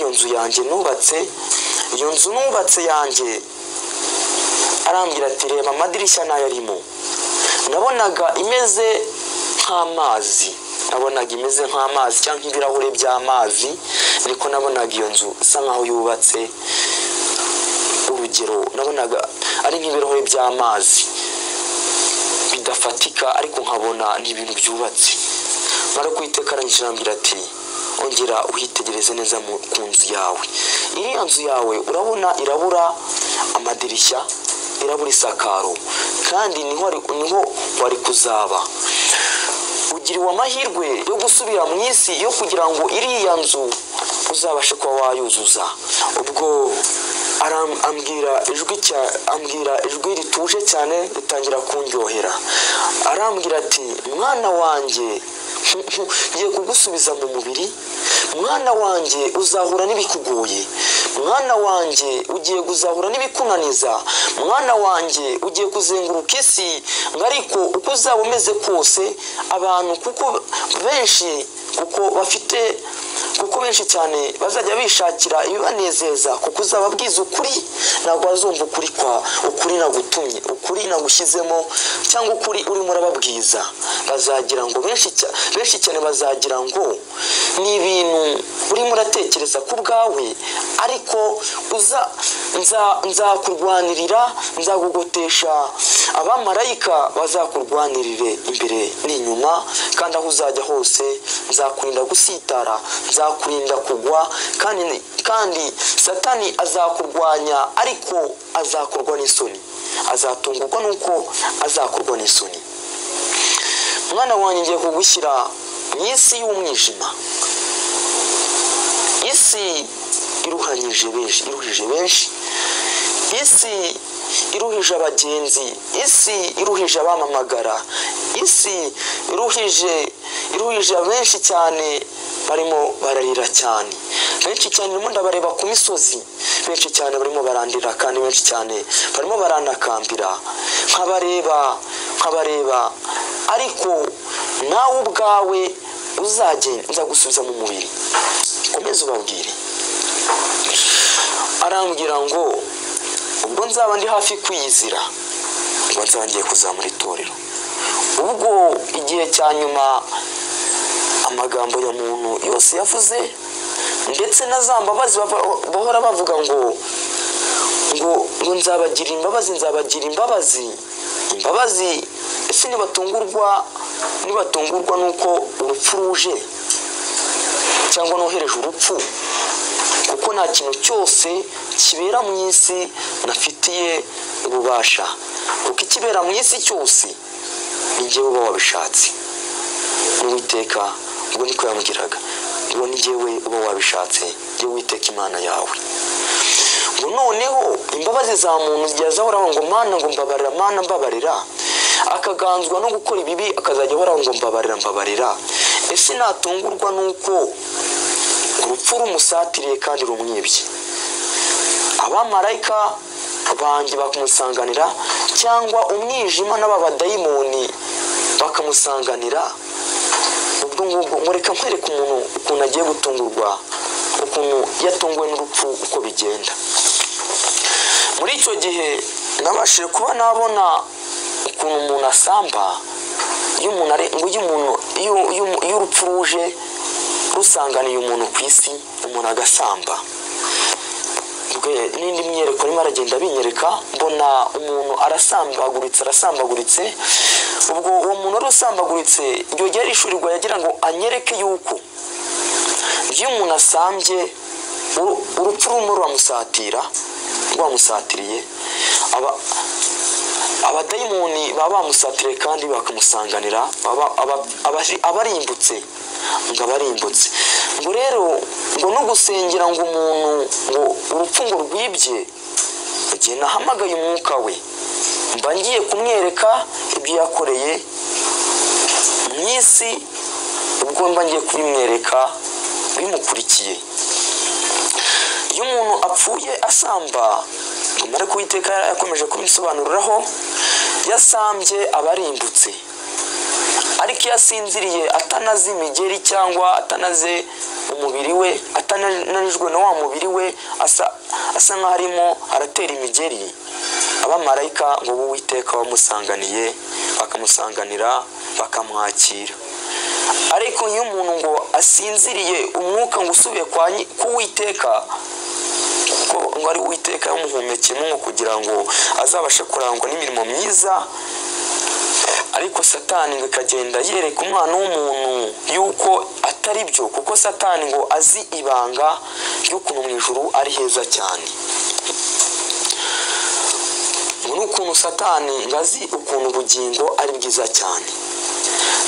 inzu yanjye nubatse iyo nzu nubatse yanjye arambwira ati reba amadirishya nayo arimo nabonaga imeze nk'amazi nabonaga imeze nk'amazi cyangwa nk'ibirahure by'amazi ariko nabonaga iyo nzu isa nk'aho yubatse urugero nabonaga ari nk'ibirahure by'amazi bidafatika ariko nkabona ni ibintu byubatse mara kwiteka arangije arambwira ati ongera uhitegereze neza ku nzu yawe iriya nzu yawe urabona irabura amadirishya irabura isakaro kandi niho wari kuzaba ugiriwe amahirwe yo gusubira mu isi yo kugira ngo iriya nzu uzabashe kuba wayuzuza ubwo arambwira ijwi cya ambwira ijwi rituje cyane ritangira kundyohera arambwira ati mwana wanjye ngiye kugusubiza mu mubiri mwana wanjye uzahura n'ibikugoye mwana wanjye ugiye kuzahura n'ibikunaniza mwana wanjye ugiye kuzenguruka isi ariko uko uzaba umeze kose abantu kuko benshi kuko bafite kuko benshi cyane bazajya bishakira ibibanezeza kuko uzaba bwiza ukuri ntabwo wazumva ukuri kwa ukuri nagutumye ukuri nagushyizemo cyangwa ukuri urimo urababwiza bazagira ngo benshi cyane bazagira ngo ni ibintu urimo uratekereza ku bwawe ariko nzakurwanirira nzagugotesha abamarayika bazakurwanirire imbere n'inyuma kandi aho uzajya hose nzakurinda gusitara nzakurinda kugwa kandi kandi satani azakurwanya ariko azakorwa n'isoni azatungurwa nuko azakorwa n'isoni mwana wanjye ngiye kugushyira mu isi y'umwijima isi iruhanyije benshi iruhije benshi isi iruhije abagenzi isi iruhije abamamagara isi iruhije iruhije benshi cyane barimo bararira cyane benshi cyane urimo ndabareba ku misozi benshi cyane barimo barandira kandi benshi cyane barimo baranakambira nkabareba nkabareba ariko nawe ubwawe uzajye nza gusubiza mu mubiri komeza ubabwire arambwira ngo ubwo nzaba ndi hafi kwiyizira ubwo nzaba ngiye kuzamura itorero ubwo igihe cya nyuma amagambo ya muntu yose yavuze ndetse na za mbabazi bahora bavuga ngo ngo ngo nzabagira imbabazi nzabagira imbabazi imbabazi ese ntibatungurwa ntibatungurwa nuko urupfu ruje cyangwa nohereje urupfu kuko nta kintu cyose kibera mu isi nafitiye ububasha kuko ikibera mu isi cyose n'igihe uba wabishatse n'uwiteka ubwo niko yamugiraga ubwo n'igihe uba wabishatse jya witeka imana yawe ngo noneho imbabazi za muntu zigiye zahoraho ngo mana ngo mbabarira mana mbabarira akaganzwa no gukora ibibi akazajya ahoraho ngo mbabarira mbabarira ese natungurwa nuko urupfu rumusatiriye kandi rumwibye abamarayika banjye bakumusanganira cyangwa umwijima n'aba badayimoni bakamusanganira ubwo ngubwo mureka nkwereka umuntu ukuntu agiye gutungurwa ukuntu yatunguwe n'urupfu uko bigenda muri icyo gihe nabashije kuba nabona ukuntu umuntu asamba iyo urupfu ruje rusanganiye umuntu ku isi umuntu agasamba n'indi myereko arimo aragenda binyereka mbona umuntu arasambaguritse arasambaguritse ubwo uwo muntu wari usambaguritse igihe yari ishurirwa yagira ngo anyereke yuko iyo umuntu asambye urupfu rumwe ruramusatira rwamusatiriye abadayimoni baba bamusatiriye kandi bakamusanganira abarimbutse ngo abarimbutse ngo rero ngo no gusengera ngo umuntu ngo urupfu ngo rwibye igihe nahamagaye umwuka we mba ngiye kumwereka ibyo yakoreye mu isi ubwo mba ngiye kubimwereka bimukurikiye iyo umuntu apfuye asamba ariko uwiteka yakomeje kubisobanuriraho yasambye abarimbutse ariko iyo asinziriye atanazimigeri cyangwa atanaze umubiri we atananijwe na wa mubiri we asa asa nk'aho arimo aratera imigeri abamarayika ngo bo uwiteka bamusanganiye bakamusanganira bakamwakira ariko iyo umuntu ngo asinziriye umwuka ngo usubiye kwa nyi- k'uwiteka ko ngo ari uwiteka yamuhumekeyemo ngo kugira ngo azabashe kurangwa n'imirimo myiza ariko satani ngo ikagenda yereka umwana w'umuntu yuko atari byo kuko satani ngo azi ibanga ry'ukuntu mu ijuru ari heza cyane ngo ni ukuntu satani ngo azi ukuntu ubugingo ari bwiza cyane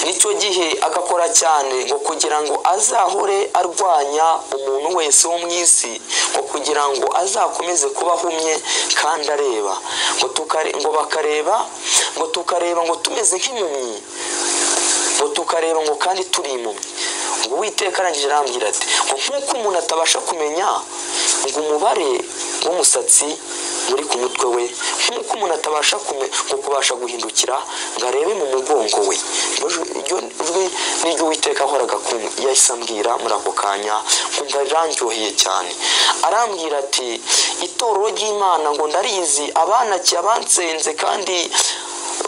nicyo gihe agakora cyane ngo kugira ngo azahore arwanya umuntu wese wo mu isi ngo kugira ngo azakomeze kuba ahumye kandi areba ngo tukare- ngo bakareba ngo tukareba ngo tumeze nk'impumyi ngo tukareba ngo kandi turi impumyi ngo uwiteka arangije arambwira ati ngo nk'uko umuntu atabasha kumenya ngo umubare w'umusatsi uri ku mutwe we nk'uko umuntu atabasha kume- ngo kubasha guhindukira ngo arebe mu mugongo we iryo jwi- iryo jwi ni ryo uwiteka ahoraga ku- yahise ambwira muri ako kanya nkumva rirandyoheye cyane arambwira ati itorero ry'imana ngo ndarizi abanakiye abansenze kandi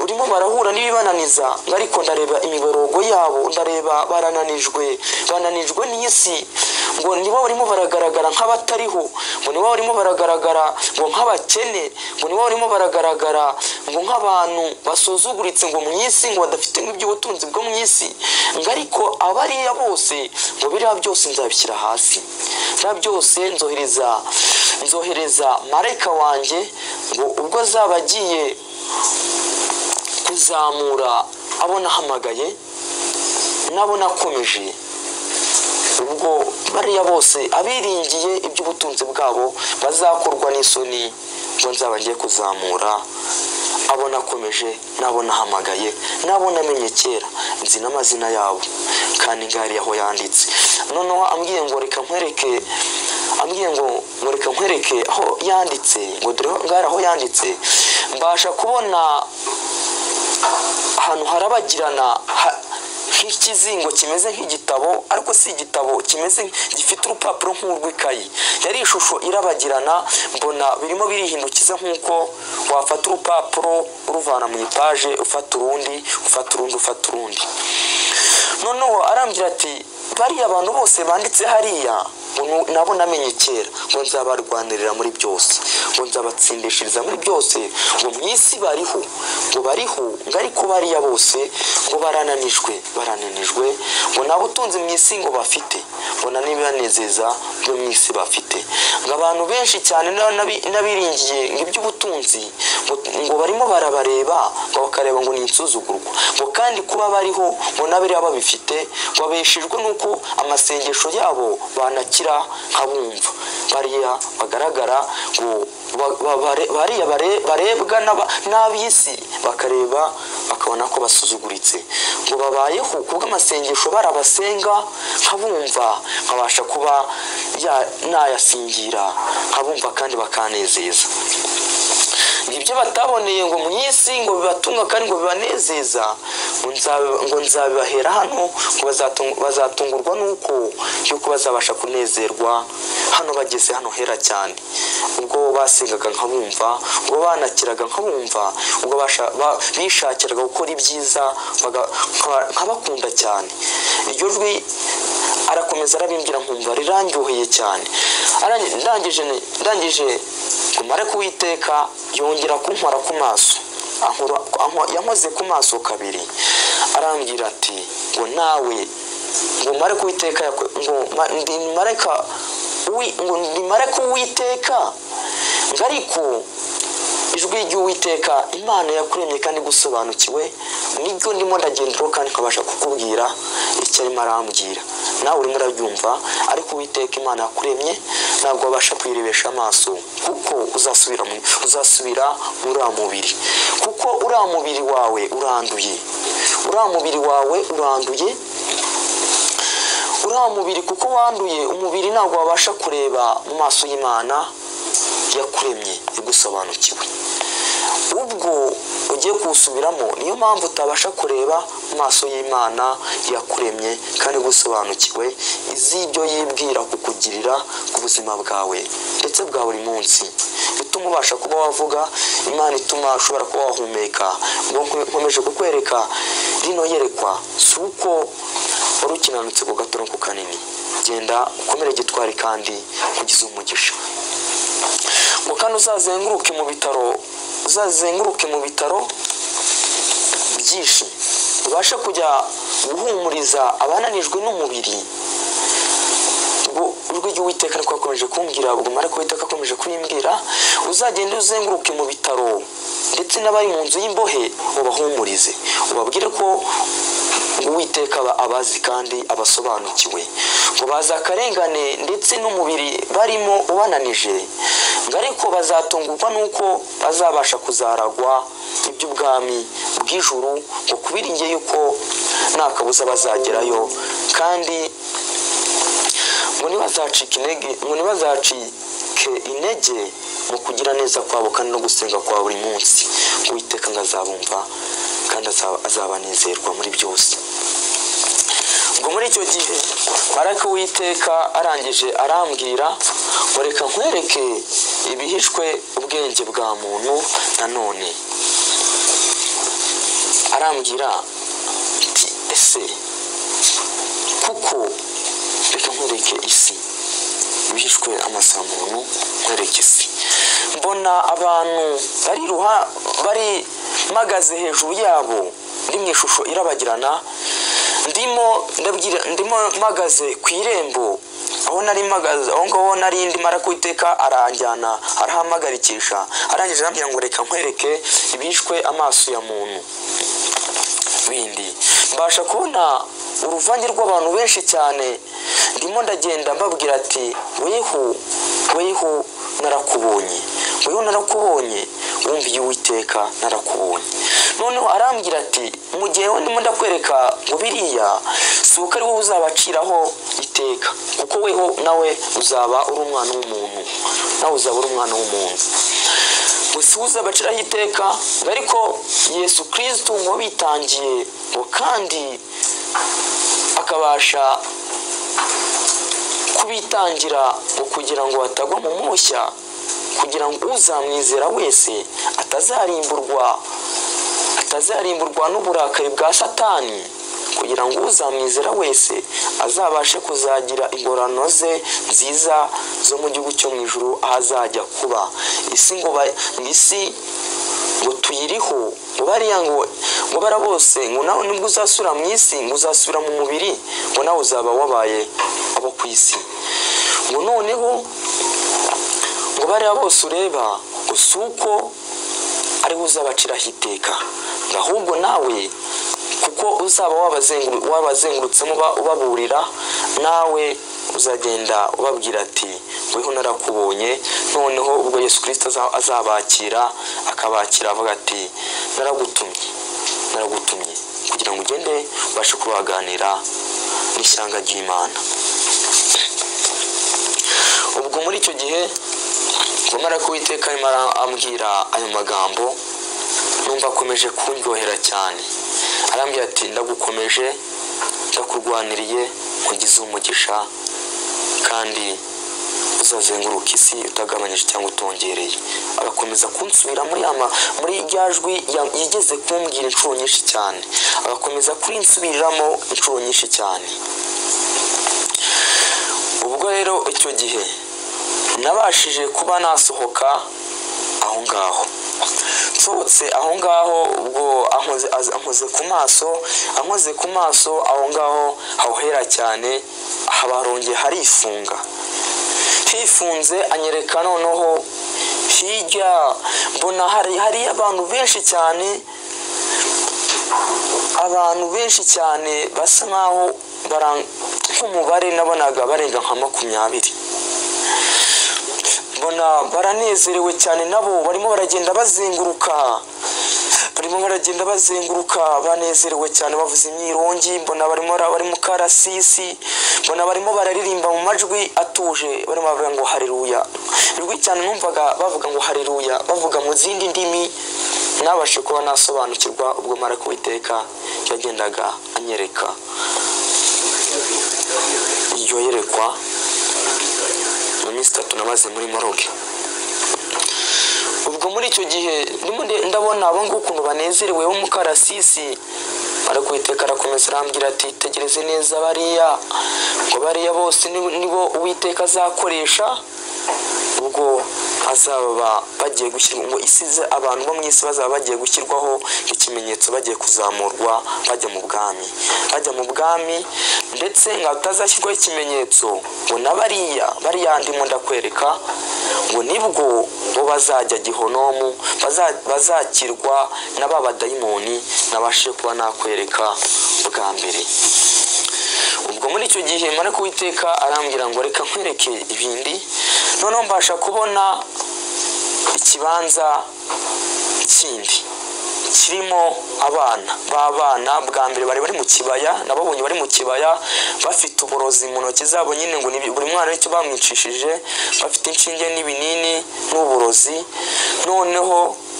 urimo barahura n'ibibananiza ngo ariko ndareba imiborogo yabo ndareba barananijwe bananijwe n'isi ngo nibo barimo baragaragara nk'abatariho ngo nibo barimo baragaragara ngo nk'abakene ngo nibo barimo baragaragara ngo nk'abantu basuzuguritse ngo mu isi ngo badafite nk'iby'ubutunzi bwo mu isi ngo ariko abariya bose ngo biriya byose nzabishyira hasi biriya byose nzohereza nzohereza marayika wanjye ngo ubwo azaba agiye kuzamura abona ahamagaye n'abona akomeje ubwo bariya bose abiringiye iby'ubutunzi bwabo bazakorwa n'isoni ngo nzaba ngiye kuzamura abona akomeje n'abona ahamagaye n'abona amenye kera nzi n'amazina yabo kandi ngari aho yanditse noneho ambwiye ngo reka nkwereke ambwiye ngo ngo reka nkwereke aho yanditse ngo dore ngari aho yanditse mbasha kubona ahantu harabagirana ha- nk'ikizingo kimeze nk'igitabo ariko si igitabo kimeze gifite urupapuro nk'urw'ikayi yari ishusho irabagirana mbona birimo birihindukiza nk'uko wafata urupapuro uruvana mu ipaje ufata urundi ufata urundi ufata urundi noneho arambwira ati bariya abantu bose banditse hariya ngo nu- nabo namenye kera ngo nzabarwanirira muri byose ngo nzabatsindishiriza muri byose ngo mu isi bariho ngo bariho ngo ariko bariya bose ngo barananijwe barananijwe ngo nta butunzi mu isi ngo bafite ngo nta n'ibibanezeza byo mu isi bafite ngo abantu benshi cyane n'aba- n'abi- n'abiringiye ngo iby'ubutunzi ngo- ngo barimo barabareba ngo bakareba ngo ni insuzugurwa ngo kandi kuba bariho ngo n'abiriya babifite babeshejwe n'uko amasengesho yabo banakira nk'abumva bariya bagaragara ngo ba- ba- bare- bariya bare- barebwa n'aba- n'ab'isi bakareba bakabona ko basuzuguritse ngo babayeho kubw'amasengesho barabasenga nkabumva nkabasha kuba ya- nayasingira nkabumva kandi bakanezeza ibyo bataboneye ngo mu isi ngo bibatunga kandi ngo bibanezeza ngo nza- ngo nzabibahera hano ngo bazatung- bazatungurwa n'uko yuko bazabasha kunezerwa hano bageze hano hera cyane ubwo basengaga nkabumva ubwo banakiraga nkabumva ubwo basha- ba- bishakiraga gukora ibyiza baga- nka- nkabakunda cyane iryo jwi arakomeza arabimbwira nkumva rirandyoheye cyane Arangi- ndangije ni- ndangije ngo mare kuwiteka yongera kunkora ku maso ankora- ankwa- yankoze ku maso kabiri arambwira ati ngo nawe ngo mare kuwiteka yako- ngo ma- ndi mareka uwi- ngo ndi mare kuwiteka ngo ariko ijwi ry'uwiteka imana yakuremye kandi gusobanukiwe niryo ndimo ndagenderaho kandi nkabasha kukubwira icyo arimo arambwira nawe urimo urabyumva ariko uwiteka imana yakuremye ntabwo wabasha kuyirebesha amaso kuko uzasubira mu- uzasubira muri uriya mubiri kuko uriya mubiri wawe uranduye uriya mubiri wawe uranduye uriya mubiri kuko wanduye umubiri ntabwo wabasha kureba mu maso y'imana yakuremye yagusobanukiwe ubwo ugiye kuwusubiramo niyo mpamvu utabasha kureba mu maso y'imana yakuremye kandi gusobanukiwe iz'ibyo yibwira kukugirira ku buzima bwawe ndetse bwa buri munsi bituma ubasha kuba wavuga imana ituma ushobora kuba wahumeka ubwo nkomeje kukwereka rino yerekwa si uko wari ukinanutse ku gato no ku kanini genda ukomere gitwari kandi ugize umugisha ngo kandi uzazenguruke mu bitaro uzazenguruke mu bitaro byinshi ubashe kujya guhumuriza abananijwe n'umubiri ubwo igihe uwiteka ariko akomeje kumbwira ubwo ariko uwiteka akomeje kuyimbwira uzagende uzenguruke mu bitaro ndetse n'abari mu nzu y'imbohe ubahumurize ubabwire ko uwiteka abazi kandi abasobanukiwe ngo baza akarengane ndetse n'umubiri barimo ubananije ngo ariko bazatungurwa n'uko bazabasha kuzaragwa iby'ubwami bw'ijuru ngo kubiringe yuko nta kabuza bazagerayo kandi ngo ntibazacike intege ngo ntibazacike intege mu kugira neza kwabo kandi no gusenga kwa buri munsi uwiteka ngo azabumva kandi azabanezerwa muri byose ubwo muri icyo gihe maraka uwiteka arangije arambwira ngo reka nkwereke ibihishwe ubwenge bwa muntu nanone arambwira ati ese kuko reka nkwereke isi bishwe amasaha muntu nkwereke isi mbona abantu bari bari mpagaze hejuru yabo ndi mu ishusho irabagirana ndimo ndimo mpagaze ku irembo aho nari mpagaze aho ngaho nari ndimo arakwiteka aranjyana arahamagaricisha arangije arambwira ngo reka nkwereke ibishwe amaso ya muntu bindi mbasha kubona uruvange rw'abantu benshi cyane ndimo ndagenda mbabwira ati wehu wehu narakubonye wehu narakubonye wumviye uwiteka narakubonye noneho arambwira ati mu gihe ndimo ndakwereka ngo biriya si uko ari wowe uzabaciraho iteka kuko weho nawe uzaba uri umwana w'umuntu nawe uzaba uri umwana w'umuntu gusuhuza baciraho iteka ariko yesu kirisitu ngo bitangiye ngo kandi akabasha kubitangira ngo kugira ngo batagwa mu mushya kugira ngo uzamwizera wese atazarimburwa atazarimburwa n'uburakari bwa satani kugira ngo uzamwizera wese azabashe kuzagira ingorano ze nziza zo mu gihugu cyo mu ijoro ahazajya kuba isi ngo isi ngo tuyiriho ngo bariya ngo ngo bara bose ngo nawe nibwo uzasura mu isi ngo uzasubira mu mubiri ngo nawe uzaba wabaye abo ku isi ngo noneho ngo bariya bose ureba ngo si uko ariwe uzabaciraho iteka ahubwo nawe kuko uzaba wabazengurutsemo ubaburira nawe uzagenda ubabwira ati weho narakubonye noneho ubwo yesu kirisita azabakira akabakira avuga ati naragutumye naragutumye kugira ngo ugende ubashe kubaganira n'ishyanga ry'imana ubwo muri icyo gihe ngomara kuwiteka arimo arambwira ayo magambo numva akomeje kundyohera cyane arambwira ati ndagukomeje ndakurwaniriye nkugize umugisha kandi uzazenguruka isi utagabanyije cyangwa utongereye agakomeza kunsubira muri ama muri rya jwi yigeze kumbwira inshuro nyinshi cyane agakomeza kurinsubiriramo inshuro nyinshi cyane ubwo rero icyo gihe nabashije kuba nasohoka aho ngaho nsohotse aho ngaho ubwo ankoze ku maso ankoze ku maso aho ngaho hawuhera cyane habarongeye harifunga hifunze anyereka noneho hirya mbona hari hari abantu benshi cyane abantu benshi cyane basa nkaho nk'umubare nabonaga barenga nka makumyabiri mbona baranezerewe cyane nabo barimo baragenda bazenguruka barimo baragenda bazenguruka banezerewe cyane bavuze imyirongi mbona barimo bari mu karasisi mbona barimo bararirimba mu majwi atuje barimo bavuga ngo hareruya ijwi cyane numvaga bavuga ngo hareruya bavuga mu zindi ndimi nabashe kuba nasobanukirwa ubwo mara kuwiteka yagendaga anyereka iryo yerekwa mu minsi itatu namaze muri moroge ubwo muri icyo gihe ndimo nde- ndabona abo ngubu ukuntu banezerewe b'umukarasisi barakwiteka arakomeza arambwira ati tegereze neza bariya ngo bariya bose ni- nibo uwiteka azakoresha ubwo azaba bagiye gushyirwa ngo isi ize- abantu bo mu isi bazaba bagiye gushyirwaho ikimenyetso bagiye kuzamurwa bajya mu bwami bajya mu bwami ndetse ngo hatazashyirwaho ikimenyetso ngo na bariya bariya ndimo ndakwereka ngo nibwo bo bazajya gihonomu baza- bazakirwa na ba badayimoni nabashe kuba nakwereka bwa mbere ubwo muri icyo gihe mara kuwiteka arambwira ngo reka nkwereke ibindi noneho mbasha kubona ikibanza kindi kirimo abana b'abana bwa mbere bari bari mu kibaya nababonye bari mu kibaya bafite uburozi mu ntoki zabo nyine ngo ni- buri mwana w'icyo bamwicishije bafite inshinge n'ibinini n'uburozi noneho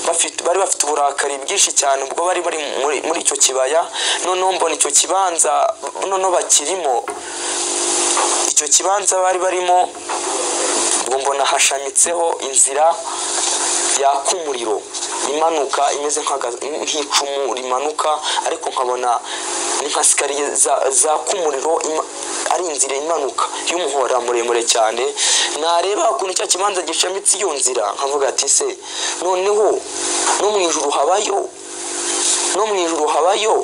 bafite, bari bafite uburakari bwinshi cyane ubwo bari bari muri, muri icyo kibaya noneho mbona icyo kibanza noneho bakirimo icyo kibanza bari barimo ubwo mbona hashamitseho inzira yaka umuriro imanuka imeze nk'aga- nk'icumu rimanuka ariko nkabona ni nka sikariye za- zaka umuriro ima- ari inzira imanuka y'umuhora muremure cyane nareba ukuntu cya kibanza gishamitse iyo nzira nkavuga ati se noneho no mu ijuru habayo no mu ijuru habayo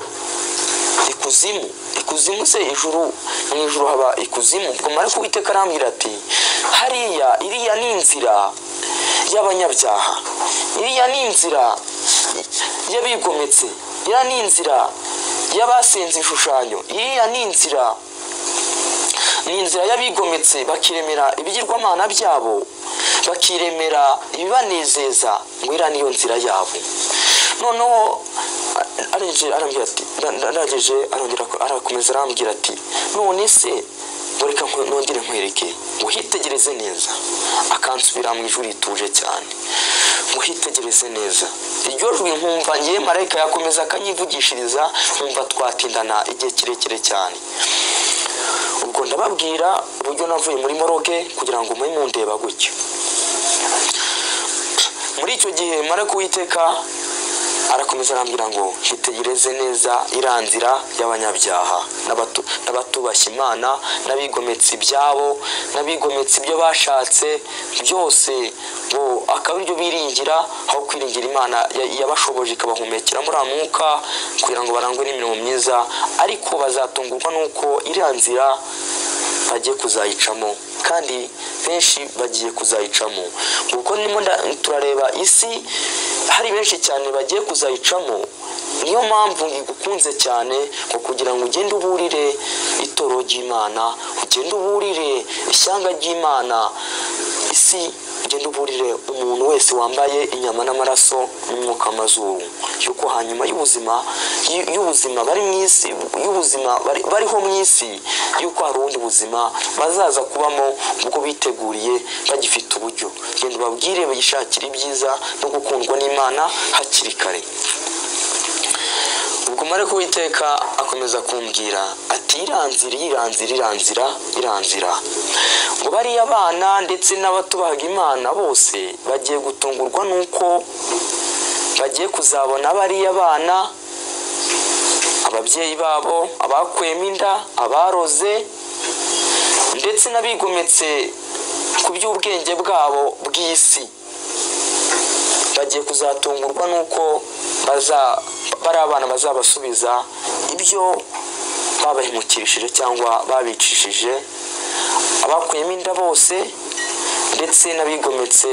ikuzimu ikuzimu se ijuru mu ijuru haba ikuzimu ubwo mara kuwiteka arambwira ati hariya iriya ni inzira y'abanyabyaha iriya ni inzira y'abigometse iriya ni inzira y'abasenze ibishushanyo iriya ni inzira ni inzira y'abigometse bakiremera ibigirwamana byabo bakiremera ibibanezeza ngo iriya niyo nzira yabo noneho a- arinjira arambwira ati nda- nda- ndageje arongera ko- arakomeza arambwira ati none se ngo reka nkwe- nongere nkwereke ngo hitegereze neza akansubira mu ijuru rituje cyane ngo hitegereze neza iryo jwi nkumva ngewe marayika yakomeza akanyivugishiriza nkumva twatindana igihe kirekire cyane ubwo ndababwira uburyo navuye muri moroge kugira ngo mube mundeba gutyo muri icyo gihe mara kuwiteka arakomeza arambwira ngo hitegereze neza iriya nzira y'abanyabyaha n'abatu- n'abatubashya imana n'abigometse ibyabo n'abigometse ibyo bashatse byose ngo akaba ibyo biringira aho kwiringira imana ya- yabashoboje ikabahumekera muri mwuka kugira ngo barangwe n'imirimo myiza ariko bazatungurwa n'uko iriya nzira bagiye kuzayicamo kandi benshi bagiye kuzayicamo kuko ndimo nda- turareba isi hari benshi cyane bagiye kuzayicamo niyo mpamvu ngukunze cyane ngo kugira ngo ugende uburire itoro ry'imana ugende uburire ishyanga ry'imana isi ugende uburire umuntu wese wambaye inyama n'amaraso n'umwuka amazuru yuko hanyuma y'ubuzima y- y'ubuzima bari mu isi y'ubuzima bari- bariho mu isi yuko hari ubundi buzima bazaza kubamo ubwo biteguriye bagifite uburyo genda ubabwire bagishakira ibyiza no gukundwa n'imana hakiri kare ubwo mare kuwiteka akomeza kumbwira ati iranzira iranzira iranzira iranzira ngo bariya abana ndetse n'abatubahaga imana bose bagiye gutungurwa n'uko bagiye kuzabona bariya abana ababyeyi babo abakwemo inda abaroze ndetse n'abigometse ku by'ubwenge bwabo bw'isi bagiye kuzatungurwa n'uko baza bari abana bazabasubiza ibyo babahemukirishije cyangwa babicishije abakuyemo inda bose ndetse n'abigometse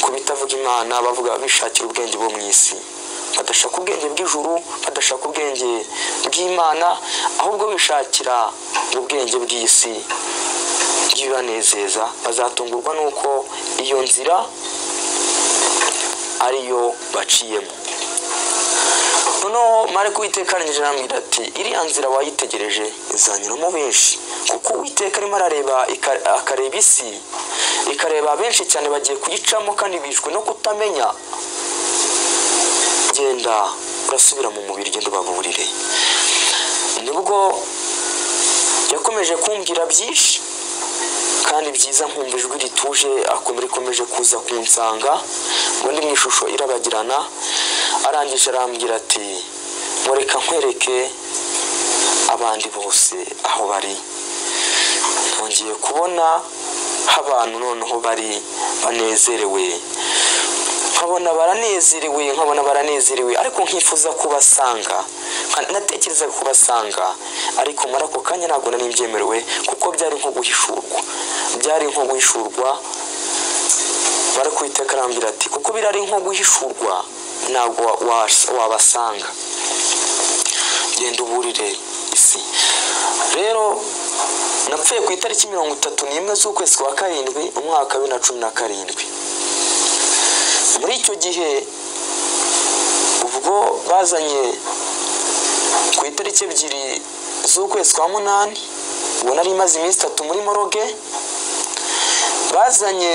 ku bitavuga imana bavuga bishakira ubwenge bwo mu isi badashaka ubwenge bw'ijuru badashaka ubwenge bw'imana ahubwo bishakira ubwenge bw'isi bw'ibibanezeza bazatungurwa n'uko iyo nzira ariyo baciyemo noneho mare kuwiteka arangije arambwira ati iriya nzira wayitegereje izanyuramo benshi kuko uwiteka arimo arareba ika- akareba isi ikareba benshi cyane bagiye kuyicamo kandi bishwe no kutamenya uragenda urasubira mu mubiri ugenda ubaburire nibwo yakomeje kumbwira byinshi kandi byiza nkumva ijwi rituje rikomeje kuza kunsanga ngo ndi mu ishusho irabagirana arangije arambwira ati mureka nkwereke abandi bose aho bari nongeye kubona abantu noneho bari banezerewe nkabona baranezerewe nkabona baranezerewe ariko nkifuza kubasanga natekereza kubasanga ariko muri ako kanya ntabwo nari mbyemerewe kuko byari nko guhishurwa byari nko guhishurwa barakwita karambira ati kuko birari nko guhishurwa ntabwo wabasanga genda uburire isi rero napfuye ku itariki mirongo itatu n'imwe z'ukwezi kwa karindwi umwaka wa bibiri na cumi na karindwi muri icyo gihe ubwo bazanye ku itariki ebyiri z'ukwezi kwa munani ubona ari imaze iminsi itatu muri moroge bazanye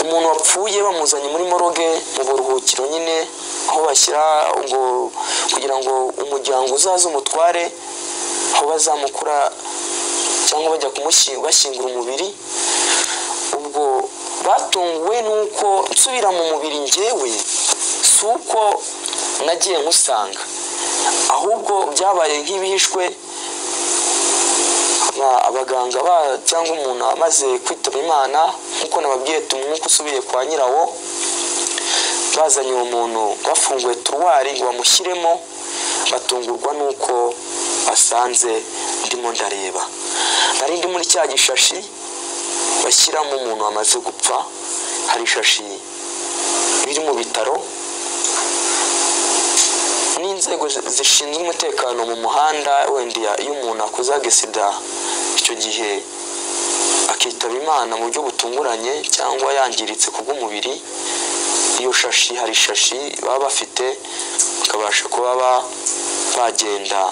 umuntu wapfuye bamuzanye muri moroge mu buruhukiro nyine aho bashyira ngo kugira ngo umuryango uzaze umutware aho bazamukura cyangwa bajya bashyingura umubiri ubwo batunguwe nuko nsubira mu mubiri ngewe si uko nagiye nkusanga ahubwo byabaye nk'ibihishwe abaganga cyangwa umuntu amaze kwitaba imana nk'uko nababwiye tumwuka usubiye kwa nyirawo bazanye uwo muntu bafunguye turuwari ngo bamushyiremo batungurwa nuko basanze ndimo ndareba nari ndi muri cya gishashi bashyiramo umuntu wamaze gupfa hari ishashi biri mu bitaro n'inzego zishinzwe umutekano mu muhanda wenda iyo umuntu akoze agisida icyo gihe akitaba imana mu buryo butunguranye cyangwa yangiritse ku bw'umubiri iyo shashi hari ishashi baba bafite bakabasha kuba bagenda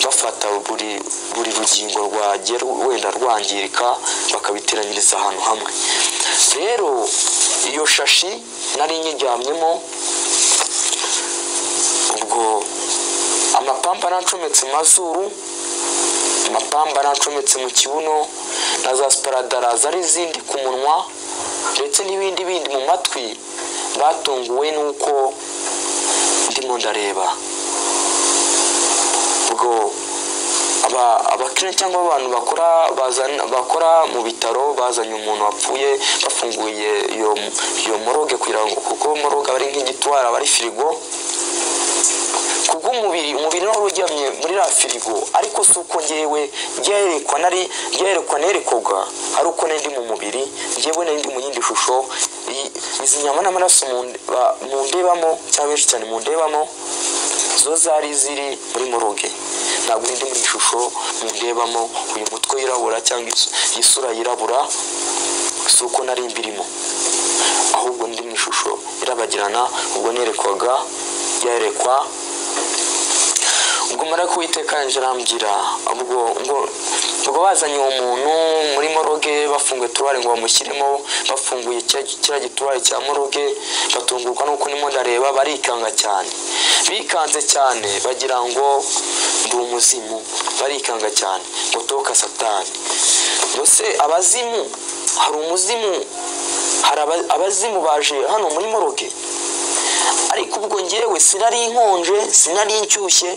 bafata buri buri rugingo rwagiye wenda rwangirika bakabiteranyiriza ahantu hamwe rero iyo shashi nari nyiryamyemo ubwo amapamba nacometse mu mazuru amapamba nacometse mu kibuno na za siparadara zari izindi ku munwa ndetse n'ibindi bindi mu matwi batunguwe n'uko ndimo ndareba ubwo abakiriya cyangwa abantu bakora bakora mu bitaro bazanye umuntu wapfuye bafunguye iyo moroge kugira ngo kuko moroge aba ari nk'igitwara aba ari firigo ku bw'umubiri umubiri nawe uryamye muri ra firigo ariko si uko ngewe ryerekwa nari ryerekwa nerekwaga ari uko nari ndi mu mubiri ngewe nari ndi mu yindi shusho izi nyama n'amaraso mu ndebamo cyangwa benshi cyane mu ndebamo zo zari ziri muri moroge ntabwo indi mu ishusho mundebamo uyu mutwe wirabura cyangwa isura yirabura si uko nari mbirimo ahubwo ndi mu ishusho irabagirana ubwo nerekwaga yarekwa ubwo mara kuwiteka yanjye arambwira ubwo ngo ubwo bazanye uwo muntu muri moroge bafunguye turuwari ngo bamushyiremo bafunguye kiriya gituruwari cya moroge batungurwa nuko ndimo ndareba barikanga cyane bikanze cyane bagira ngo ndi umuzimu barikanga cyane ngo toka satani mbese abazimu hari umuzimu hari abazimu baje hano muri moroge ariko ubwo ngewe sinari inkonje sinari inshyushye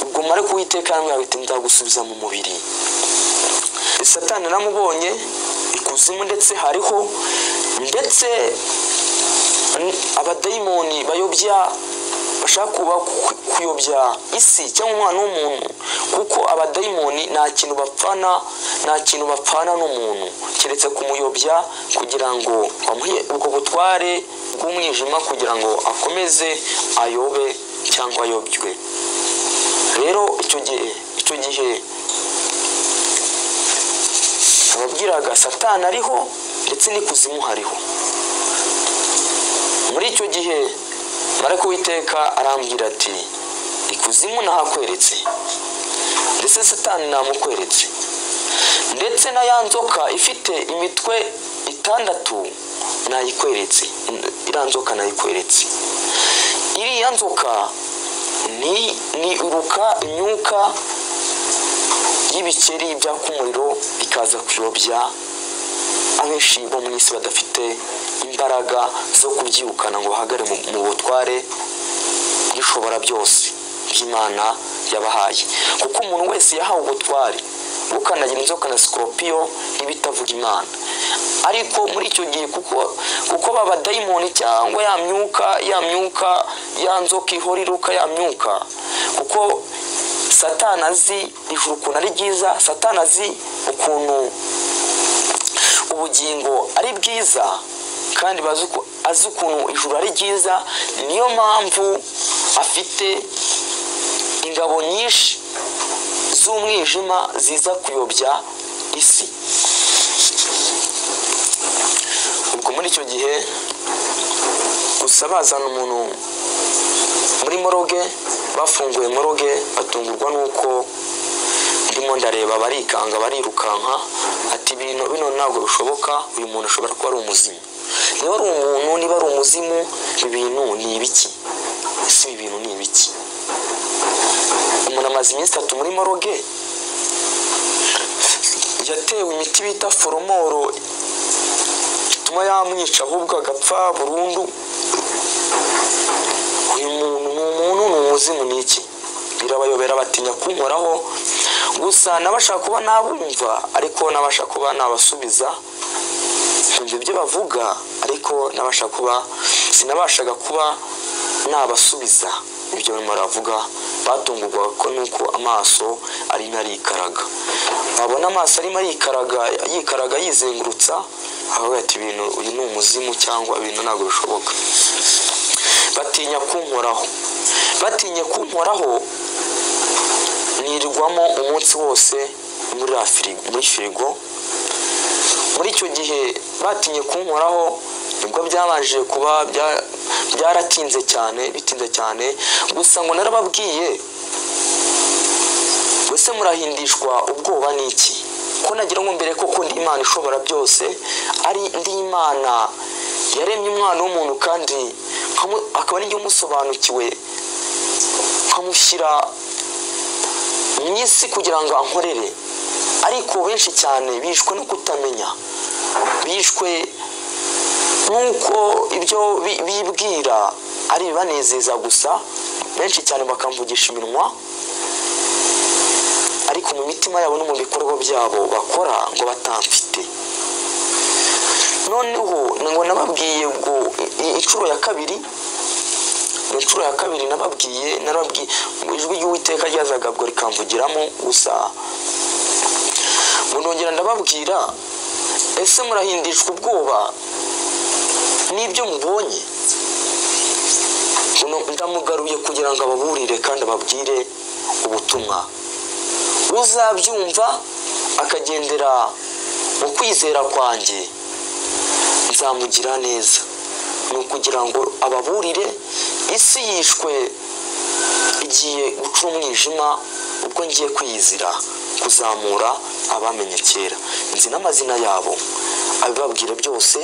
ubwo mare kuwiteka yambwira ati ndagusubiza mu mubiri satani namubonye ikuzimu ndetse hariho ndetse abadayimoni bayobya bashaka kuba kuyobya isi cyangwa umwana w'umuntu kuko abadayimoni nta kintu bapfana nta kintu bapfana n'umuntu keretse kumuyobya kugira ngo bamuhe ubwo butware bw'umwijima kugira ngo akomeze ayobe cyangwa ayobywe rero icyo gihe icyo gihe ababwiraga satani ariho ndetse n'ikuzimu hariho muri icyo gihe mara kuwiteka arambwira ati ikuzimu nahakweretse ndetse satani namukweretse ndetse na ya nzoka ifite imitwe itandatu nayikweretse iriya nzoka nayikweretse iriya nzoka ni ni uruka imyuka y'ibikeri byaka umuriro bikaza kuyobya abenshi bo mu isi badafite imbaraga zo kubyirukana ngo bahagare mu mu butware bw'ishobora byose by'imana yabahaye kuko umuntu wese yahawe ubutware bwo gukandagira inzoka na sikoropiyo n'ibitavuga imana ariko muri icyo gihe kuko kuko ba badayimoni cyangwa ya myuka ya myuka ya nzoka ihora iruka ya myuka kuko satana azi ijuru ukuntu ari ryiza satana azi ukuntu ubugingo ari bwiza kandi bazi uko- azi ukuntu ijuru ari ryiza niyo mpamvu afite ingabo nyinshi z'umwijima ziza kuyobya isi ubwo muri icyo gihe gusa bazana umuntu muri moroge bafunguye moroge batungurwa n'uko ndimo ndareba barikanga barirukanka ati bino bino ntabwo bishoboka uyu muntu ashobora kuba ari umuzimu niba ari umuntu niba ari umuzimu ibi bintu ni ibiki ese ibi bintu ni ibiki umuntu amaze iminsi itatu muri moroge yatewe imiti bita foromoro ituma yamwica ahubwo agapfa burundu uyu muntu ni umuntu ni umuzimu ni iki birabayobera batinya kunkoraho gusa nabashaka kuba nabumva ariko nabashaka kuba nabasubiza nkumva ibyo bavuga ariko nabashaka kuba sinabashaga kuba nabasubiza ibyo barimo baravuga batungurwaga ko nuko amaso arimo arikaraga wabona amaso arimo arikaraga yikaraga yizengurutsa avuga ati ibintu uyu ni umuzimu cyangwa ibintu ntabwo bishoboka batinya kunkoraho batinye kunkoraho nirirwamo umunsi wose muri la firigo muri firigo muri icyo gihe batinye kunkoraho nibwo byabanje kuba bya- byaratinze cyane bitinze cyane gusa ngo narababwiye mbese murahindishwa ubwoba ni iki ko nagira ngo mbere koko ndi imana ishobora byose ari ndi imana yaremye umwana w'umuntu kandi nkamu- akaba ari umusobanukiwe nkamushyira mu isi kugira ngo ankorere ariko benshi cyane bishwe no kutamenya bishwe nk'uko ibyo bi- bibwira ari ibibanezeza gusa benshi cyane bakamvugisha iminwa ariko mu mitima yabo no mu bikorwa byabo bakora ngo batamfite noneho ngo nababwiye ngo i- inshuro ya kabiri mu nshuro ya kabiri nababwiye narababwiye ngo ijwi ry'uwiteka ryazaga ubwo rikamvugiramo gusa ngo nongera ndababwira ese murahindishwa ubwoba n'ibyo mubonye Ngo ndamugaruye kugira ngo ababurire kandi ababwire ubutumwa uzabyumva akagendera mu kwizera kwanjye nzamugira neza ni ukugira ngo ababurire isi yishwe igiye guca umwijima ubwo ngiye kwiyizira kuzamura abamenye kera nzi n'amazina yabo abibabwira byose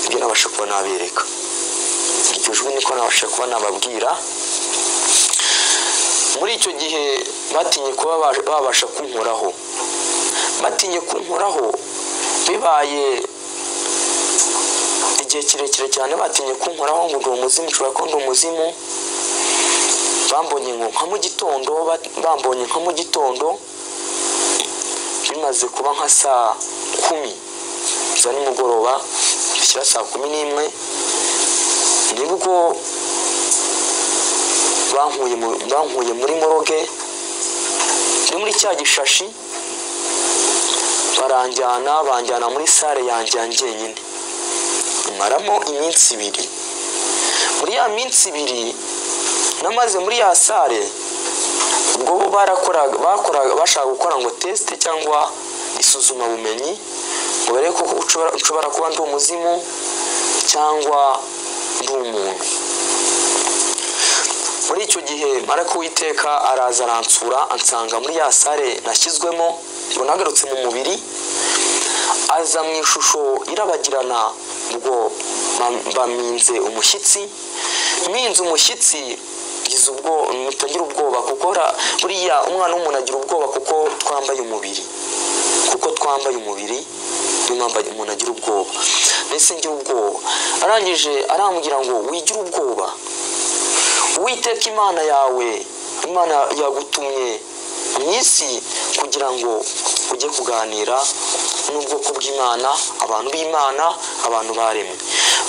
ibyo nabasha kuba nabereka iryo jwi niko nabasha kuba nababwira muri icyo gihe batinye kuba ba- babasha kunkoraho batinye kunkoraho bibaye igihe kirekire cyane batinye kunkoraho ngo ndi umuzimu ushobora kuba ndi umuzimu bambonye ngo nka mu gitondo ba- bambonye nka mu gitondo bimaze kuba nka saa kumi za nimugoroba bishyira saa kumi n'imwe nibwo bankuye mu- bankuye muri moroge ni muri cya gishashi baranjyana banjyana muri sale yanjye ya njyenyine maramo iminsi ibiri muri ya minsi ibiri namaze muri ya sale ubwo bo barakoraga bakoraga bashaka gukora ngo tesite cyangwa isuzumabumenyi ngo barebe ko ushobora- ushobora kuba ndi umuzimu cyangwa ndi umuntu muri icyo gihe marako witeka araza aransura ansanga muri ya sale nashyizwemo ngo nagarutse mu mubiri aza mu ishusho irabagirana ubwo ba- baminze umushyitsi minze umushyitsi bigize ubwo mutagira ubwoba kuko ra- buriya umwana w'umuntu agira ubwoba kuko twambaye umubiri kuko twambaye umubiri niyo mpamvu umuntu agira ubwoba mbese ngira ubwoba arangije arambwira ngo wigira ubwoba witeka imana yawe imana yagutumye mu isi kugira ngo ujye kuganira n'ubwoko bw'imana abantu b'imana abantu baremwe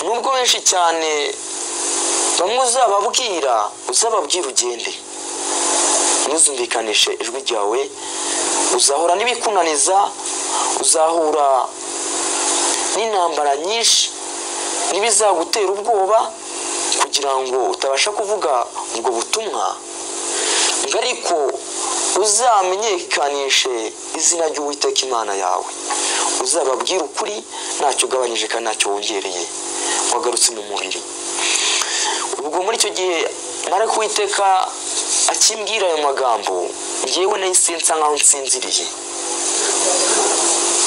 nubwo benshi cyane bamwe uzababwira uzababwira ugende ntuzumvikanishe ijwi ryawe uzahura n'ibikunaniza uzahura n'intambara nyinshi n'ibizagutera ubwoba kugira ngo utabasha kuvuga ubwo butumwa ngo ariko uzamenyekanishe izina ry'uwiteka imana yawe uzababwire ukuri ntacyo ugabanyije kandi ntacyo wongereye wagarutse mu mubiri ubwo muri icyo gihe nari kuwiteka akimbwira ayo magambo ngewe nahise nsa nkaho nsinziriye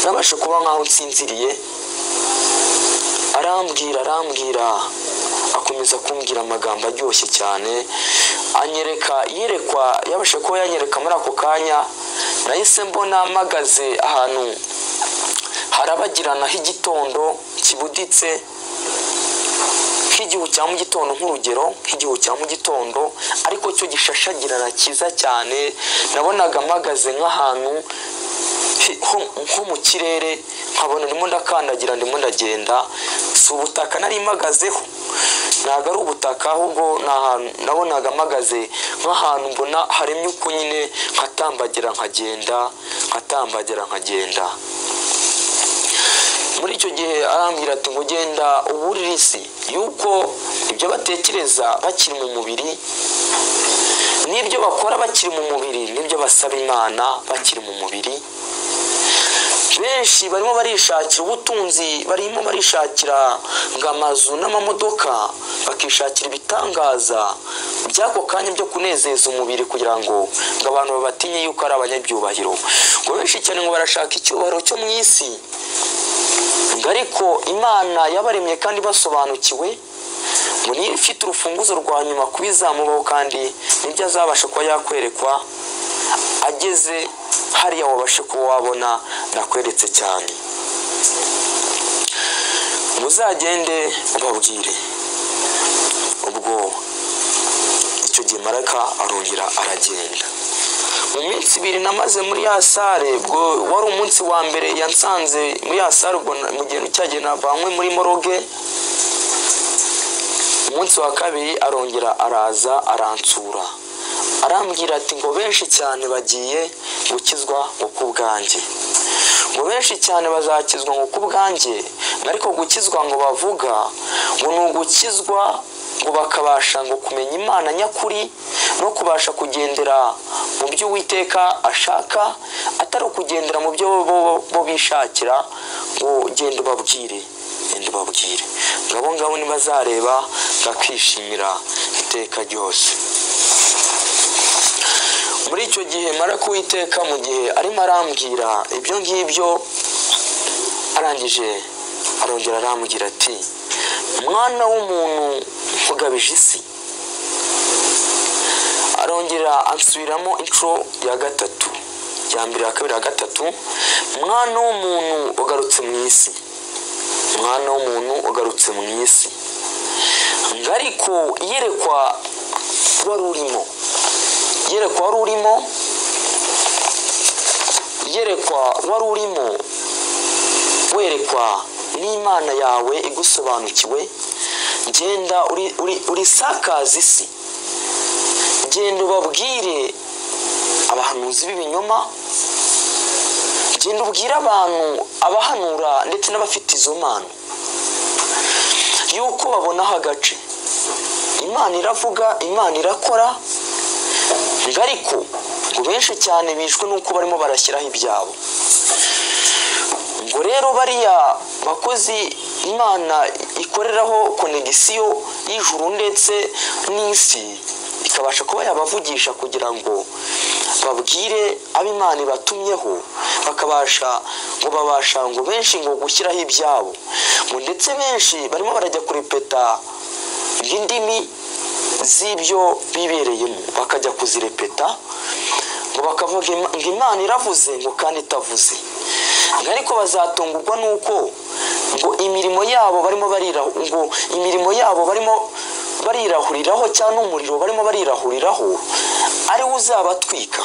nabasha kuba nkaho nsinziriye arambwira arambwira akomeza kumbwira amagambo aryoshye cyane anyereka yerekwa yabasha kuba yanyereka muri ako kanya nahise mbona mpagaze ahantu harabagirana h'igitondo kibuditse nk'igihu cya mu gitondo nk'urugero nk'igihu cya mu gitondo ariko cyo gishashagirana cyiza cyane nabonaga mpagaze nk'ahantu hi- ho- nko mu kirere nkabona ndimo ndakandagira ndimo ndagenda si ubutaka nari mpagazeho ntabwo ari ubutaka ahubwo ni ahantu nabonaga mpagaze nk'ahantu mbona haremye uko nyine nkatambagira nkagenda nkatambagira nkagenda muri icyo gihe arambwira ati ngo genda uburire isi yuko ibyo batekereza bakiri mu mubiri n'ibyo bakora bakiri mu mubiri n'ibyo basaba imana bakiri mu mubiri benshi barimo barishakira ubutunzi barimo barishakira ngo amazu n'amamodoka bakishakira ibitangaza by'ako kanya byo kunezeza umubiri kugira ngo ngo abantu babatinye yuko ari abanyabyubahiro ngo benshi cyane ngo barashaka icyubahiro cyo mu isi ngo ariko imana yabaremye kandi basobanukiwe ngo niyo ifite urufunguzo rwa nyuma kuba izamubaho kandi nibyo azabasha kuba yakwerekwa ageze hariya wabashe kuba wabona nakweretse cyane muzagende ubabwire ubwo icyo gihe maraka arongera aragenda mu minsi ibiri namaze muri ya sare ubwo wari umunsi wa mbere yansanze muri ya sare ubwo na- mu gihe cyagiye navanywe muri moroge umunsi wa kabiri arongera araza aransura arambwira ati ngo benshi cyane bagiye gukizwa ngo ku bwanjye ngo benshi cyane bazakizwa ngo ku bwanjye ariko gukizwa ngo bavuga ngo ni ugukizwa ngo bakabasha ngo kumenya imana nyakuri no kubasha kugendera mu byo uwiteka ashaka atari ukugendera mu byo bo, bo bishakira ngo genda ubabwire genda ubabwire ngabo ngabo nibazareba bakishimira iteka ryose muri icyo gihe mara kuwiteka mu gihe arimo arambwira ibyo ngibyo arangije arongera arambwira ati mwana w'umuntu ugabije isi arongera ansubiramo inshuro ya gatatu ya mbere ya kabiri ya gatatu mwana w'umuntu ugarutse mu isi mwana w'umuntu ugarutse mu isi ngo ariko yerekwa wari urimo yerekwa wari urimo yerekwa wari urimo werekwa n'imana yawe igusobanukiwe genda uri- uri- urisakaze isi genda ubabwire abahanuzi b'ibinyoma genda ubwire abantu abahanura ndetse n'abafite izo mpano yuko babonaho agace imana iravuga imana irakora ngo ariko ngo benshi cyane bishwe n'uko barimo barashyiraho ibyabo ngo rero bariya bakozi imana ikoreraho konegisiyo y'ijuru ndetse n'isi ikabasha kuba yabavugisha kugira ngo babwire abo imana ibatumyeho bakabasha ngo babasha ngo benshi ngo gushyiraho ibyabo ngo ndetse benshi barimo barajya kurepeta indimi z'ibyo bibereyemo bakajya kuzirepeta ngo bakavuga "Ima- ngo imana iravuze ngo kandi itavuze ngo ariko bazatungurwa nuko ngo imirimo yabo barimo barira ngo imirimo yabo barimo barirahuriraho cyangwa umuriro barimo barirahuriraho ari wo uzabatwika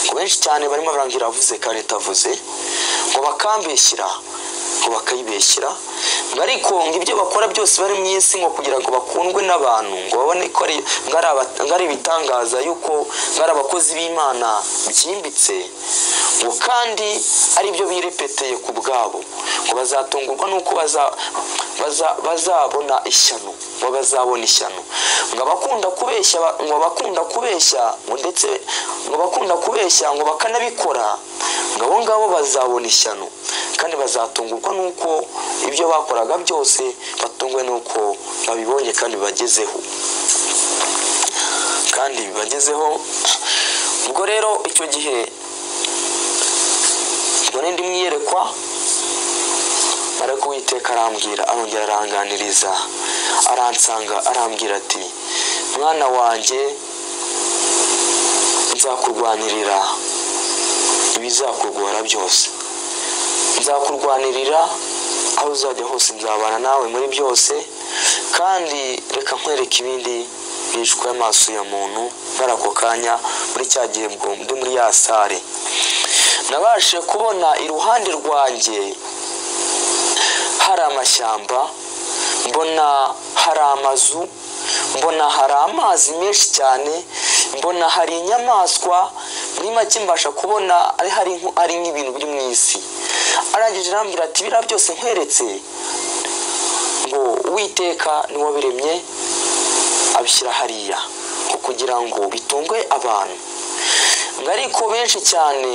ngo benshi cyane barimo baranga iravuze kandi itavuze ngo bakambeshyira ngo bakayibeshyira ngo ariko ngo ibyo bakora byose bari mu isi ngo kugira ngo bakundwe n'abantu ngo babone ko ari ngo ari aba- ngo ari ibitangaza yuko ngo ari abakozi b'imana byimbitse ngo kandi ari byo birepeteye ku bwabo ngo bazatungurwa n'uko baza- baza- bazabona ishyano ngo bazabona ishyano ngo abakunda kubeshya ba- ngo abakunda kubeshya ngo ndetse ngo abakunda kubeshya ngo bakanabikora ngo abo ngabo bazabona ishyano kandi bazatungurwa n'uko ibyo bakoraga byose batungwe n'uko babibonye kandi bibagezeho kandi bibagezeho ubwo rero icyo gihe ubwo ndi mwiyerekwa ariko uwiteka arambwira arongera aranganiriza aransanga arambwira ati mwana wanjye nzakurwanirira ibizakugora byose nzakurwanirira aho uzajya hose nzabana nawe muri byose kandi reka nkwereke ibindi bishwe amaso ya muntu muri ako kanya muri cya gihe bwo ndi muri ya sare nabashije kubona iruhande rwanjye hari amashyamba mbona hari amazu mbona hari amazi menshi cyane mbona hari inyamaswa muri make mbasha kubona ari hari nko- ari nk'ibintu biri mu isi arangije arambwira ati biriya byose nkweretse ngo uwiteka niwe wabiremye abishyira hariya ngo kugira ngo bitunge abantu ngo ariko benshi cyane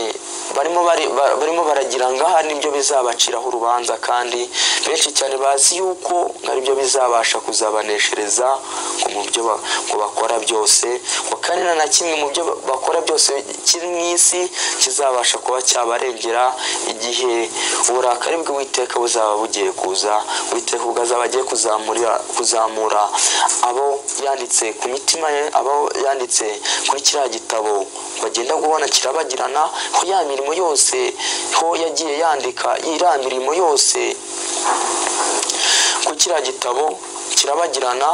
barimo bari- ba- barimo baragira ngo aha nibyo bizabaciraho urubanza kandi benshi cyane bazi yuko ari byo bizabasha kuzabaneshereza ngo mu byo ba- ngo bakora byose ngo kandi nta na kimwe mu byo ba- bakora byose kiri mu isi kizabasha kuba cyabarengera igihe uburakari bw'uwiteka buzaba bugiye kuza uwiteka ubwo azaba agiye kuzamurira kuzamura abo yanditse ku mitima ye abo yanditse kuri kiriya gitabo bagenda kubona kirabagirana ko ya mirimo yose ho yagiye yandika iriya mirimo yose ku kiriya gitabo kirabagirana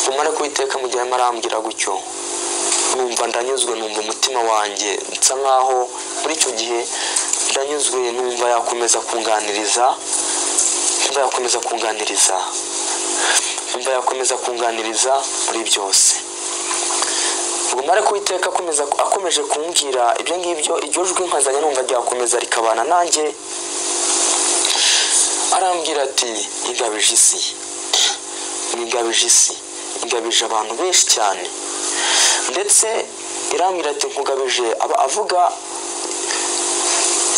umara kubiteka mu gihe arimo arambwira gutyo numva ndanyuzwe numva umutima wanjye nsa nkaho muri icyo gihe ndanyuzwe numva yakomeza kunganiriza numva yakomeza kunganiriza numva yakomeza kunganiriza muri byose ubwo mara kuwiteka akomeza akomeje kumbwira ibyo ngibyo iryo jwi nkazanye numva ryakomeza rikabana nanjye arambwira ati ingabije isi ingabije isi ingabije abantu benshi cyane ndetse irambwira ati nkugabije aba avuga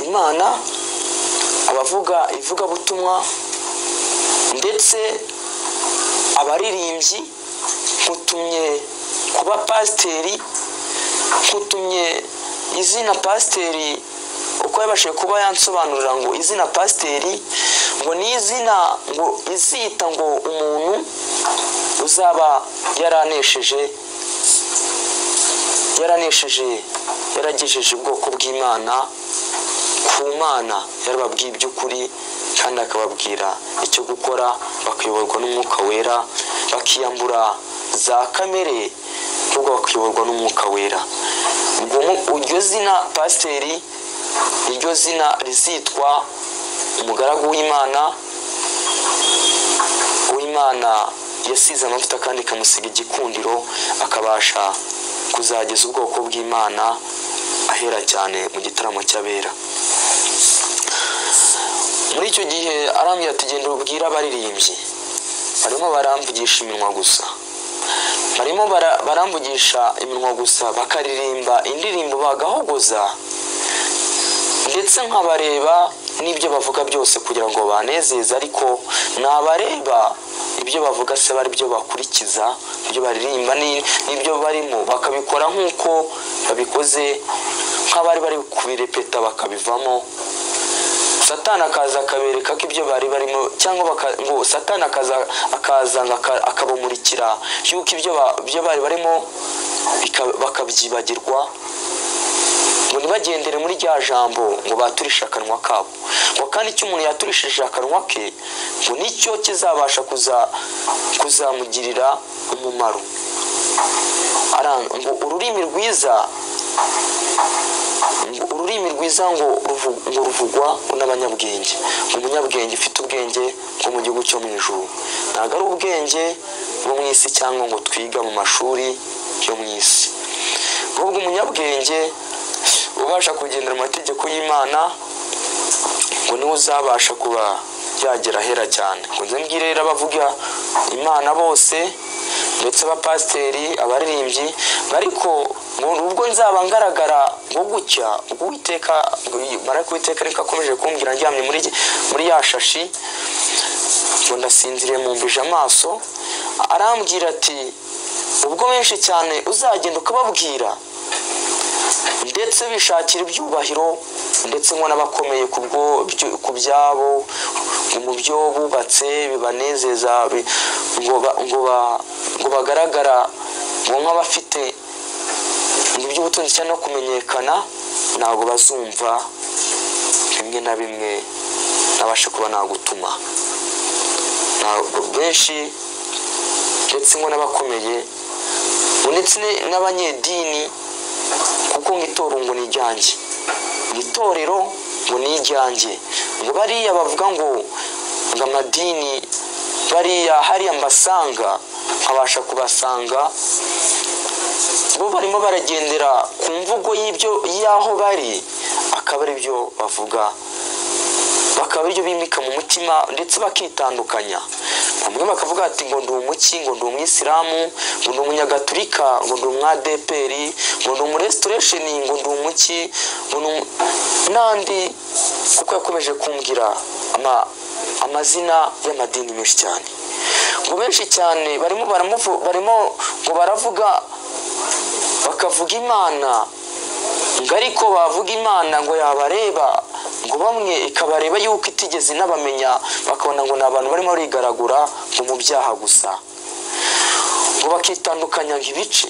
imana abavuga ivugabutumwa ndetse abaririmbyi nkutumye kuba pasiteri nkutumye izina pasiteri uko yabashije kuba yansobanurira ngo izina pasiteri ngo ni izina ngo izita ngo umuntu uzaba yaranesheje yaranesheje yaragejeje ubwoko bw'imana ku mana yarababwiye iby'ukuri kandi akababwira icyo gukora bakayoborwa n'umwuka wera bakiyambura za kamere ahubwo bakayoborwa n'umwuka wera ubwo mu- iryo zina pasiteri iryo zina rizitwa umugaragu w'imana uw'imana yasize amavuta kandi ikamusiga igikundiro akabasha kuzageza ubwoko bw'imana ahera cyane mu gitaramo cy'abera muri icyo gihe arambwira ati genda ubwire abaririmbyi barimo baramvugisha iminwa gusa barimo bara- baramvugisha iminwa gusa bakaririmba indirimbo bagahogoza ndetse nkabareba n'ibyo bavuga byose kugira ngo banezeze ariko nabareba ibyo bavuga se bari byo bakurikiza ibyo baririmba ni- n'ibyo barimo bakabikora nk'uko babikoze nk'abari bari kubirepeta bakabivamo satani akaza akabereka ko ibyo bari barimo cyangwa baka- ngo satani akaza akaza ngo aka- akabamurikira yuko ibyo ba- ibyo bari barimo bika- bakabyibagirwa ngo ntibagendere muri rya jambo ngo baturishe akanwa kabo ngo kandi icyo umuntu yaturishije akanwa ke ngo nicyo kizabasha kuza kuzamugirira umumaro Ara- ngo ururimi rwiza ngo ururimi rwiza ngo ruvu- ngo ruvugwa n'abanyabwenge ngo umunyabwenge ufite ubwenge bwo mu gihugu cyo mu ijuru ntabwo ari ubwenge bwo mu isi cyangwa ngo twiga mu mashuri yo mu isi ahubwo umunyabwenge ubasha kugendera mu mategeko y'imana ngo niwe uzabasha kuba yagera ahera cyane ngo nze mbwire rero abavuga imana bose ndetse abapasiteri abaririmbyi ariko ngo ubwo nzaba ngaragara ngo gutya ubwo uwiteka marayika uwiteka ariko akomeje kumbwira ndyamye muri muri ya shashi ngo ndasinziriye mumbije amaso arambwira ati ubwo benshi cyane uzagenda ukababwira ndetse bishakira ibyubahiro ndetse ngo n'abakomeye ku bwo- byo- ku byabo ngo mu byo bubatse bibanezeza bi- ngo ba- ngo ba- ngo bagaragara ngo nk'abafite iby'ubutunzi cyane no kumenyekana ntabwo bazumva bimwe na bimwe nabasha kuba nagutuma ntabwo benshi ndetse ngo n'abakomeye ngo ndetse ni- n'abanyedini kuko nk'itorero ngo ni iryanjye Ngo itorero ngo ni iryanjye ngo bariya bavuga ngo ngo amadini bariya hariya mbasanga nkabasha kubasanga bo barimo baragendera ku mvugo y'ibyo y'aho bari akaba ari byo bavuga bakaba aribyo bimika mu mutima ndetse bakitandukanya bamwe bakavuga ati ngo ndi umuki ngo ndi umwisilamu ngo ndi umunyagatulika ngo ndi umwadeperi ngo ndi umurestoresheni ngo ndi umuki ngo ndi umu- n'andi kuko yakomeje kumbwira ama- amazina y'amadini menshi cyane ngo benshi cyane barimo baramuvu- barimo ngo baravuga bakavuga imana ngo ariko bavuga imana ngo yabareba ngo bamwe ikabareba yuko itigeze inabamenya bakabona ngo ni abantu barimo bigaragura ngo mu byaha gusa ngo bakitandukanya ngo ibice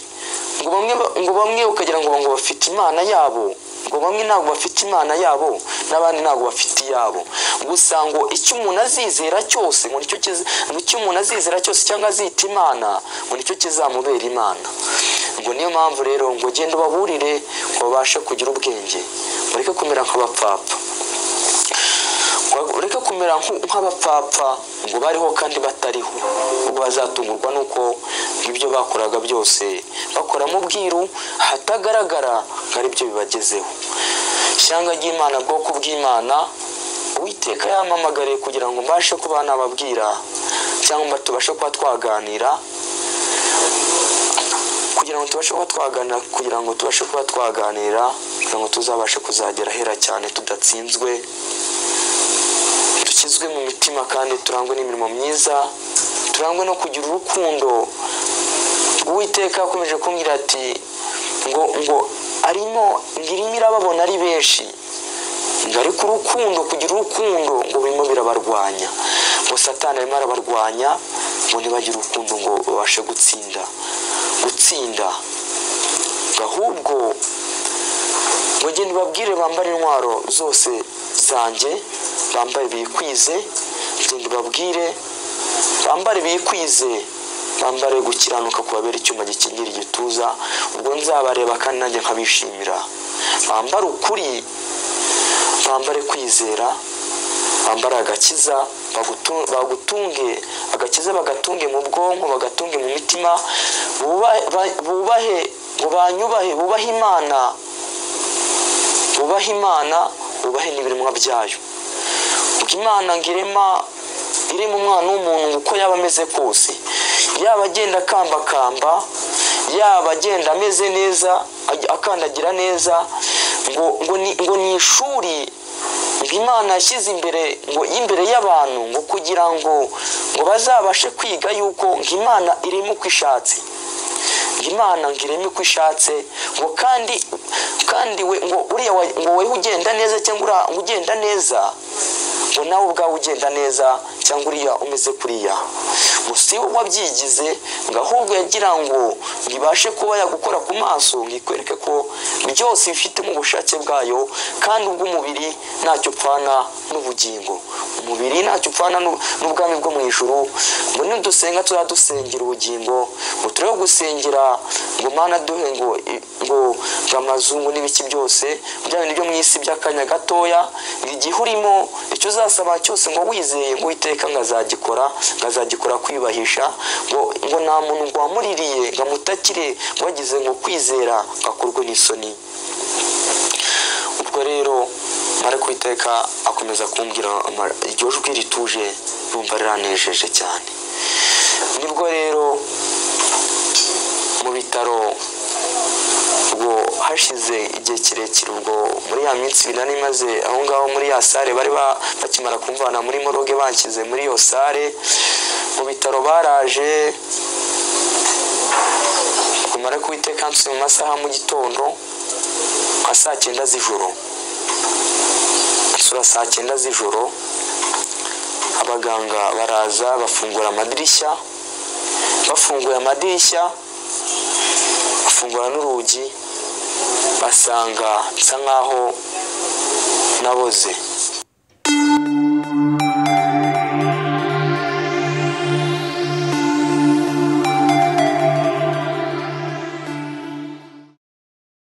ngo bamwe ba- ngo bamwe ukagira ngo ngo bafite imana yabo ngo bamwe ntabwo bafite imana yabo n'abandi ntabwo bafite iyabo gusa ngo icyo umuntu azizera cyose ngo nicyo kiza- ngo icyo umuntu azizera cyose cyangwa azita imana ngo nicyo kizamubera imana ngo niyo mpamvu rero ngo genda ubaburire ngo babashe kugira ubwenge mureke kumera nk'abapfapfa ureke kumera nku- nk'abapfapfa ngo bariho kandi batariho ubwo bazatungurwa nuko ibyo bakoraga byose bakora mu bwiru hatagaragara ngo aribyo bibagezeho ishyanga ry'imana bwoko bw'imana uwiteka yampamagariye kugira ngo mbashe kuba nababwira cyangwa tubashe kuba twaganira kugira ngo tubashe kuba twaganira kugira ngo tubashe kuba twaganira kugira ngo tuzabashe kuzagera ahera cyane tudatsinzwe dukizwe mu mitima kandi turangwe n'imirimo myiza turangwe no kugira urukundo uwiteka yakomeje kumbwira ati ngo ngo arimo ngo irimo irababona ari benshi ngo ariko urukundo kugira urukundo ngo birimo birabarwanya ngo satani arimo arabarwanya ngo ntibagire urukundo ngo babashe gutsinda gutsinda ahubwo ngo genda ubabwire bambare intwaro zose zanjye bambare bikwize genda ubabwire bambare bikwize bambare gukiranuka kubabera icyuma gikingira igituza ubwo nzabareba kandi nanjye nkabishimira bambare ukuri bambare kwizera bambare agakiza bagutu- bagutunge agakiza bagatunge mu bwonko bagatunge mu mitima buba- ba- bubahe ngo banyubahe bubahe imana bubahe imana bubahe n'ibiremwa byayo ubwo imana ngo irema irema umwana w'umuntu ngo uko yaba ameze kose yaba agenda akambakamba yaba agenda ameze neza aj- akandagira neza ngo ngo ni ngo ni ishuri imana yashyize imbere ngo y'imbere y'abantu ngo kugira ngo ngo bazabashe kwiga yuko ngo imana irimo uko ishatse ngo imana ngo ireme uko ishatse ngo kandi kandi we ngo uriya wa- ngo wowe ugenda neza cyangwa uriya ngo ugenda neza ngo nawe ubwawe ugenda neza cyangwa uriya umeze kuriya ngo si we wabyigize ngo ahubwo yagira ngo ngo ibashe kuba yagukora ku maso ngo ikwereke ko byose bifitemo ubushake bwayo kandi ubw'umubiri ntacyo upfana n'ubugingo umubiri ntacyo upfana n'u- n'ubwami bwo mu ijuru ngo nidusenga tuzajya dusengera ubugingo ngo turebe gusengera ngo mana duhe ngo i- ngo ngo amazungu n'ibiki byose bya bintu byo mu isi by'akanya gatoya ngo igihe urimo icyo uzasaba cyose ngo wizeye ngo witeka ngo azagikora ngo azagikora kwiyubahisha ngo ngo nta muntu ngo wamuririye ngo amutakire ngo agize ngo kwizera ngo akorwe n'isoni ubwo rero mariko iteka akomeza kumbwira ama- iryo jwi rituje yumva riranejeje cyane nibwo rero mu bitaro ubwo hashize igihe kirekire ubwo muri ya minsi ibiri nari maze aho ngaho muri ya sare bari ba- bakimara kumvana muri moroge banshyize muri iyo sare mu bitaro baraje kumara kuwiteka nsubiye mu masaha mu gitondo nka saa cyenda z'ijoro nsura saa cyenda z'ijoro abaganga baraza bafungura amadirishya bafunguye amadirishya bafungura n'urugi basanga nsa nkaho naboze